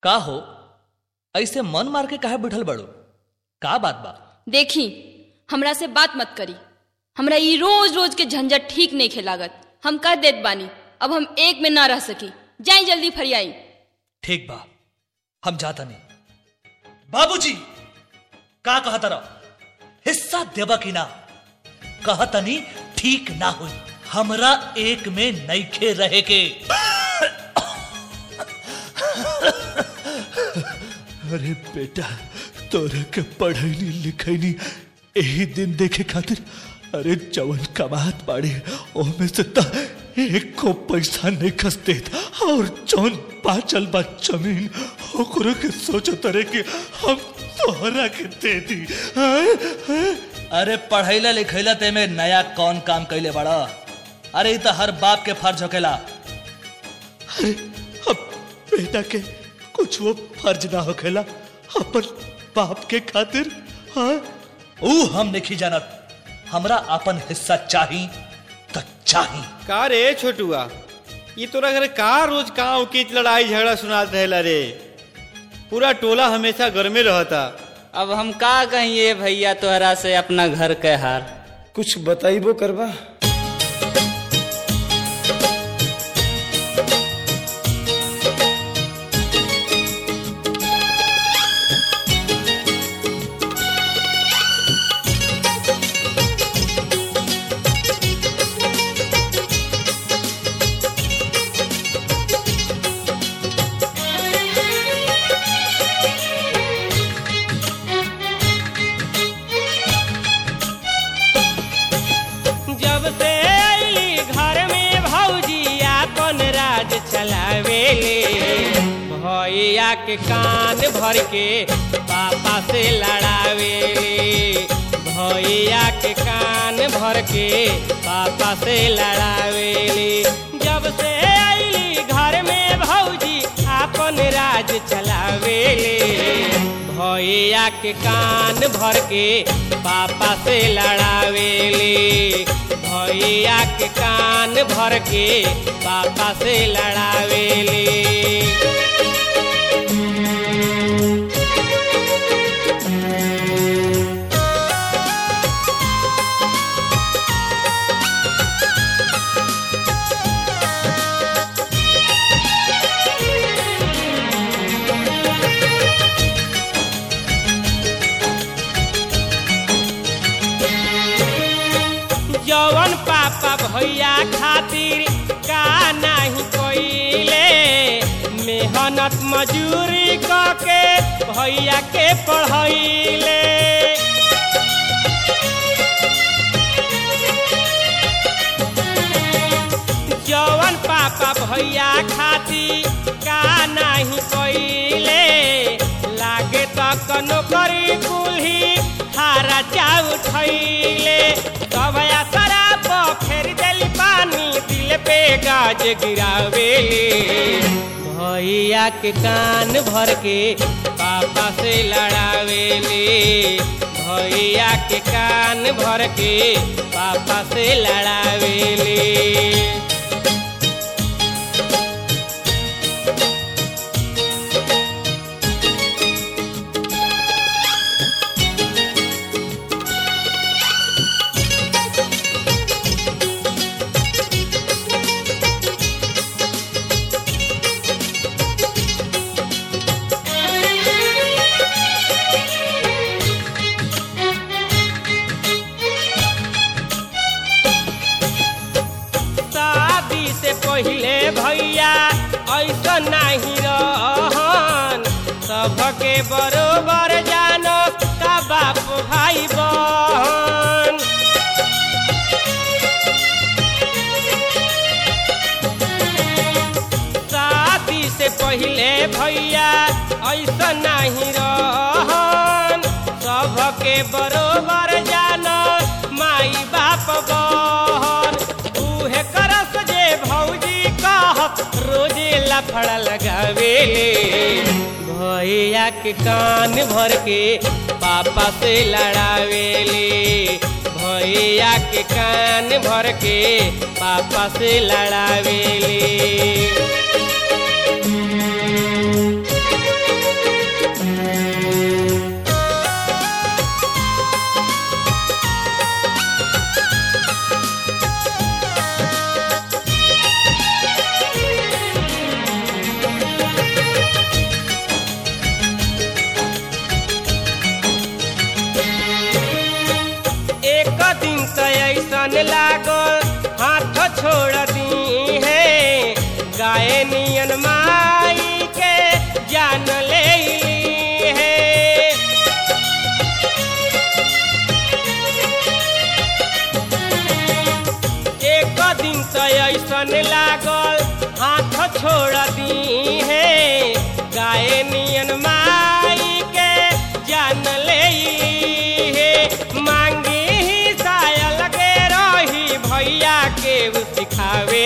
का हो ऐसे मन मार के काहे बैठल बड़ो का बात बा देखी हमरा से बात मत करी हमरा ई रोज रोज के झंझट ठीक नहीं खेलागत हम कह देत बानी अब हम एक में ना रह सकी जाई जल्दी फरियाई ठीक बा हम जाता नहीं बाबूजी का कहता रहो हिस्सा देबा की ना कहतनी ठीक ना हुई हमरा एक में नईखे रहे के अरे बेटा तोरा के पढ़ैनी लिखैनी यही दिन देखे खातिर अरे जवन कमात बाड़े ओमे से त एक को पैसा नहीं खस देत और जौन बाचल बा जमीन ओकरो के सोचत रहे कि हम तोहरा के दे दी हैं? हैं? अरे पढ़ैला लिखैला ते में नया कौन काम कैले बड़ा अरे ई तो हर बाप के फर्ज होकेला अरे अब बेटा के कुछ वो फर्ज ना होखेला अपन बाप के खातिर हाँ ऊ हम नहीं जानत हमरा अपन हिस्सा चाही तो चाही का रे छोटुआ ये तोरा घर का रोज गाँव की लड़ाई झगड़ा सुनात रहेला रे पूरा टोला हमेशा घर में रहता अब हम का कहिए भैया तोहरा से अपना घर के हार कुछ बताइबो करबा जब से अली घर में भौजी अपन राज चलावेले भैया के कान भर के पापा से लड़ावेले भैया के कान भर के पापा से लड़ावेले जब से अली घर में भौजी अपन राज चलावेले भैया के कान भर के पापा से लड़ावेले भैया के कान भर के पापा से लड़ावेले जवन पापा भैया खातिर का नहीं कोइले मेहनत मजूरी के भैया के पढ़ैले जवन पापा भैया खातिर का नहीं कोइले लागे तक नौकरी कुल्ही हारा चा उठैले तब शराब फेर देली पानी दिल पे गाज गिरावेले भैया के कान भर के पापा से लड़ावेले भैया के कान भर के पापा से लड़ावेले शादी से पहले भैया ऐसा नहीं रहन सबके बरोबर जानो का बाप भाई बहन शादी से पहले भैया ऐसा नहीं रहन सबके बरोबर जानो माई बाप बहन उहे करस जे भौजी कहत रोजे लफड़ा लगावेले भैया के कान भर के पापा से लड़ावेले भैया के कान भर के पापा से लड़ावेले ऐसन लागल हाथ छोड़ दी है गाय नियन माई के जान ले ली है एक दिन तो ऐसन लागल हाथ छोड़ दी है गाय नियन माई के जान ले ली है मांगी ही सायल के रही भैया के उ सिखावे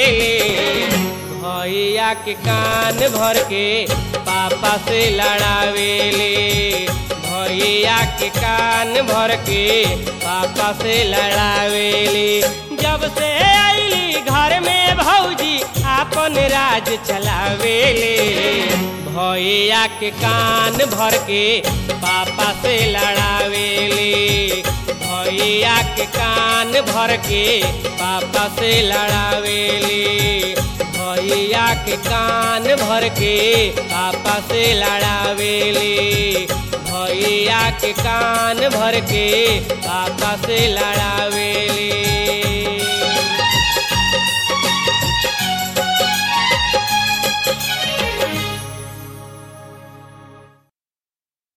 भैया के कान भर के पापा से लड़ावेले भैया के कान भर के पापा से लड़ावेली जब से आईली घर में भौजी आपन राज चलावेले भैया के कान भर के पापा से लड़ावेले भैया के कान भर के पापा से लड़ावेले भैया के कान भर के पापा से लड़ावेले भैया के कान भर के पापा से लड़ावेले